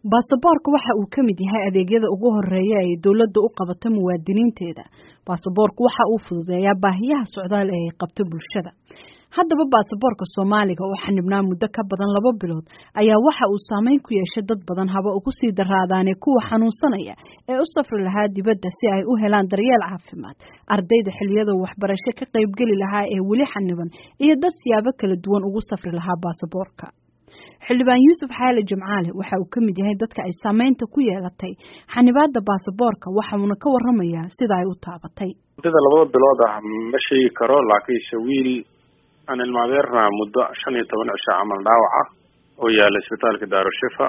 baasaboorka waxa uu ka mid yahay adeegyada ugu horeeya ay dowladda u qabato muwaadiniinteeda baasaboorku waxa uu fududeeyaa baahiyaha socdaal ee ay qabto bulshada haddaba baasaboorka soomaaliga oo xanibnaa muddo ka badan laba bilood ayaa waxa uu saameyn ku yeeshay dad badan haba ugu sii daraadaane kuwa xanuunsanaya ee u safri lahaa dibadda si ay u helaan daryeel caafimaad ardayda xiliyada waxbarasho ka qaybgeli lahaa ee weli xaniban iyo dad siyaabo kala duwan ugu safri lahaa baasaboorka xildhibaan yuusuf xaale jimcaale waxa uu ka mid yahay dadka ay saameynta ku yeelatay xanibaada baasaboorka waxauna ka waramayaa sida ay u taabatay muddada labada bilood ah ma sheegi karo laakiinse wiil aan ilmaadeerna muddo shan iyo toban cisho camal dhaawac ah oo yaala isbitaalka daarushifa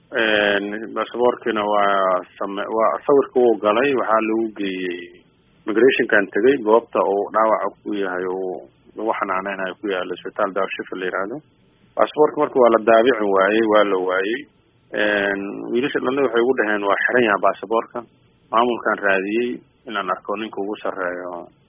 baasaboorkiina waa same waa sawirka wuu galay waxaa lagu geeyey migrationkan tegay goobta uu dhaawaca ku yahay uu lagu xanaaneynayo ku yaala isbitaal daarushifa la yihahdo baasaboorka marka waa la daabici waayey waa la waayey wiilasha dhalna waxay ugu dhaheen waa xiran yaha baasaboorka maamulkaan raadiyey inaan arko ninka ugu sarreeyo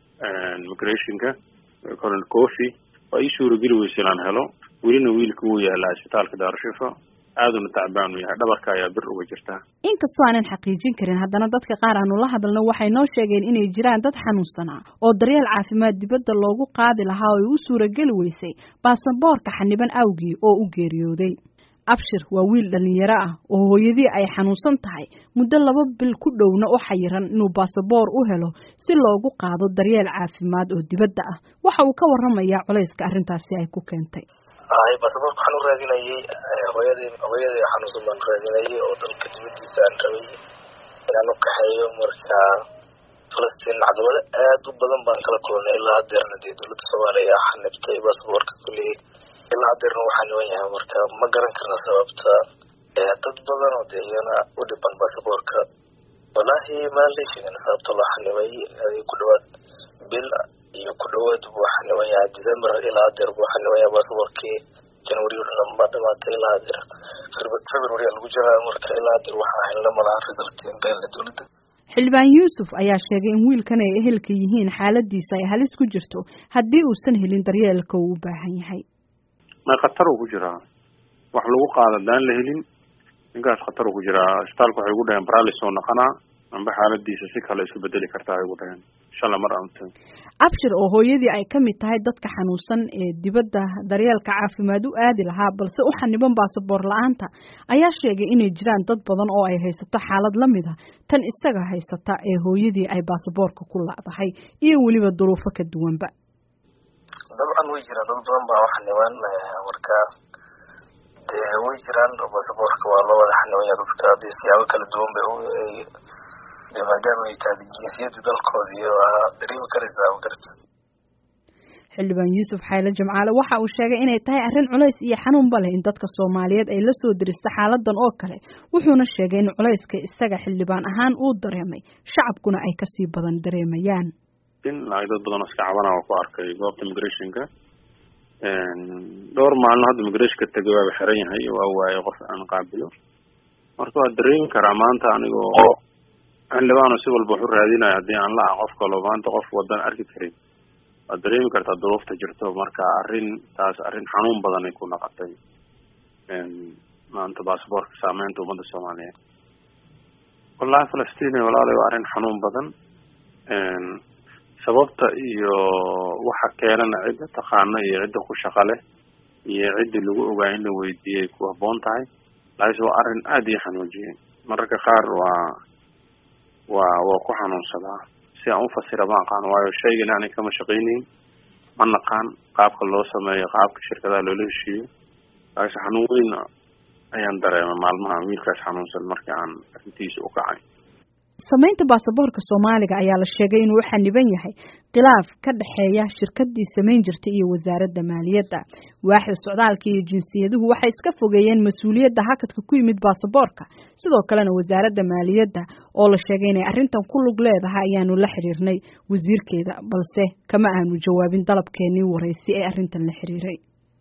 migrationka colonel coffy waa ii suurageli weysa inaan helo welina wiilka wuu yaalaa isbitaalka daarushifa aaduna tacbaan u yahay dhabarka ayaa bir uga jirtaa inkastoo aanan xaqiijin karin haddana dadka qaar aanu la hadalno waxay noo sheegeen inay jiraan dad xanuunsanaa oo daryeel caafimaad dibadda loogu qaadi lahaa oo ay u suurageli weysay baasaboorka xaniban awgii oo u geeriyooday abshir waa wiil dhalinyaro ah oo hooyadii ay xanuunsan tahay muddo laba bil ku dhowna u xayiran inuu baasaboor u helo si loogu qaado daryeel caafimaad oo dibadda ah waxa uu ka waramayaa culayska arrintaasi ay ku keentay hay baasaboorka waxaan u raadinayay hooyadii hooyadii xanuunsan baan raadinayay oo dalka dibadiisa aan rabay inaan u kaxeeyo marka falastiin caqabado aad u badan baan kala kulnay ilaa hadeerna dee dowladda soomaaliya aa xanibtay baasaboorka kulli ilaa hadeerna waxaa niban yahay marka ma garan karna sababta dad badan oo dee iyana u dhiban baasaboorka walaahi maan la sheegin sababta loo xanibay ku dhawaad bil iyo ku dhawaad buu xaniban yahay december ilaa hadeer buu xaniban yahay baasaboorkii january o dhan ba dhamaatay ilaa hadeer february lagu jiraa marka ilaa hadeer waxaa helna malaha result beelna dowladda xildhibaan yuusuf ayaa sheegay in wiilkan ay ehelka yihiin xaaladiisa ay halis ku jirto haddii uusan helin daryeelka uu u baahan yahay may khatar uu ku jiraa wax lagu qaada daan la helin ninkaas khatar uu ku jiraa isbitaalka waxay ugu dhaheen baralis oo naqanaa amba xaaladiisa si kale isku bedeli kartaa ay ugu dhaheen shala mar anta abshir oo hooyadii ay ka mid tahay dadka xanuunsan ee dibadda daryeelka caafimaad u aadi lahaa balse u xaniban baasaboor la-aanta ayaa sheegay inay jiraan dad badan oo ay haysato xaalad la mid a tan isaga haysata ee hooyadii ay baasaboorka ku lacdahay iyo weliba duruufo ka duwanba dabcan way jiraan dad badan baa xaniban marka dee way jiraan baasaboorka waa loo wada xanibanya dadka dee siyaabo kala duwan bay maadaama ay tahay jinsiyadda dalkoodii waa dareemi karaysaa magarata xildhibaan yuusuf xayle jimcaale waxa uu sheegay inay tahay arrin culays iyo xanuunba leh in dadka soomaaliyeed ay la soo deristo xaaladan oo kale wuxuuna sheegay in culayska isaga xildhibaan ahaan uu dareemay shacabkuna ay kasii badan dareemayaan in dad badan oo iska cabana waa ku arkay goobta migrationka dhowr maalin hadda migrationka tegay waaba xiran yahay waa waaye qof aan qaabilo marka waa dareemi karaa maanta anigoo xildhibaano si walba waxu raadinayo haddii aan la-a qof kaloo maanta qof wadan arki karin waad dareemi kartaa duruufta jirto marka arrin taas arrin xanuun badanay ku naqotay maanta baasaboorka saameynta ummadda soomaaliyeed wallahi falastiin walaalay waa arrin xanuun badan sababta iyo waxa keenana cidda taqaana iyo cidda ku shaqa leh iyo ciddii lagu ogaa in la weydiiyey ku habboon tahay laakiinse waa arrin aada ii xanuujiyey mararka qaar waa waa waa ku xanuunsadaa si aan ufasira ma aqaan waayo shaygan aanay kama shaqaynayn ma naqaan qaabka loo sameeyo qaabka shirkadaha loola heshiiyo laakiinse xanuun weyn ayaan dareemay maalmaha wiilkaas xanuunsan markii aan arrintiisa u kacay samaynta baasaboorka soomaaliga ayaa la sheegay inuu u xaniban yahay khilaaf ka dhexeeya shirkadii samayn jirtay iyo wasaaradda maaliyadda waaxda socdaalka iyo jinsiyaduhu waxay iska fogeeyeen mas-uuliyadda hakadka ku yimid baasaboorka sidoo kalena wasaaradda maaliyadda oo la sheegay inay arrintan ku lug leedahay ayaanu la xiriirnay wasiirkeeda balse kama aanu jawaabin dalabkeenii waraysi ee arrintan la xiriiray